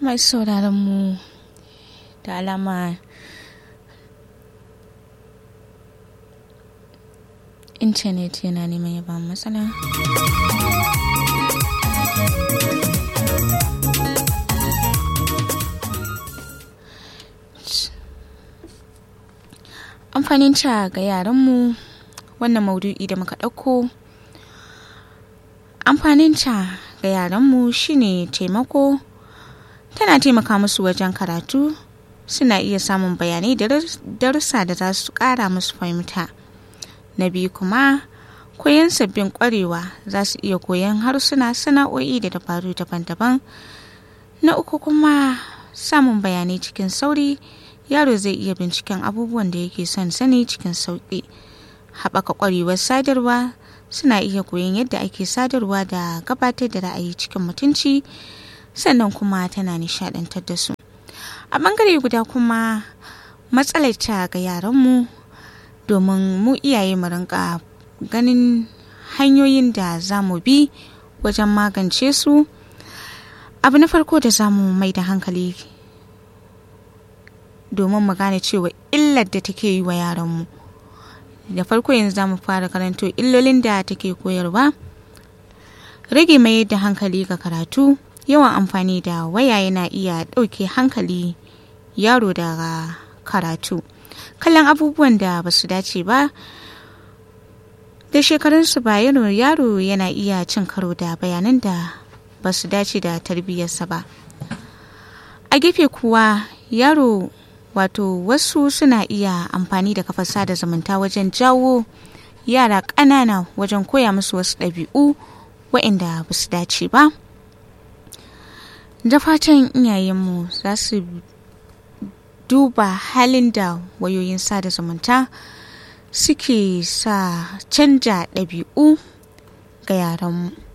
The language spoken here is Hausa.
mai sauraron mu da alama intanet yana neman ya ba matsala amfanin ta ga yaranmu wannan maudu'i da muka ɗauko amfanin ta ga yaranmu shine taimako tana taimaka musu wajen karatu suna iya samun bayanai da darussa da za su ƙara musu fahimta na biyu kuma koyon sabbin ƙwarewa za su iya koyon harsuna sana'o'i da dabaru daban-daban na uku kuma samun bayanai cikin sauri yaro zai iya binciken abubuwan da yake son sani cikin sauƙi haɓaka ƙwarewar sadarwa suna iya koyon yadda ake sadarwa da gabatar da ra'ayi cikin mutunci sannan kuma tana nishaɗantar da su a ɓangare guda kuma matsalar ta ga yaranmu domin mu iyaye mu rinka ganin hanyoyin da za mu bi wajen magance su abu na farko da za mu mai da hankali domin mu gane cewa illar da take yi wa yaranmu da farko yanzu za mu fara karanto illolin da take koyarwa rage mai da hankali ga karatu yawan amfani da waya yana iya ɗauke hankali yaro daga karatu kallon abubuwan da ba su dace ba da shekarunsu ba yaro yana iya cin karo da bayanan da ba su dace da tarbiyyarsa ba a gefe kuwa yaro wato wasu suna iya amfani da kafar sada zumunta wajen jawo yara ƙanana wajen koya musu wasu ɗabi'u waɗanda ba su dace ba da fatan iyayenmu za su duba halin da wayoyin sada zumunta suke sa canja ɗabi'u ga yaranmu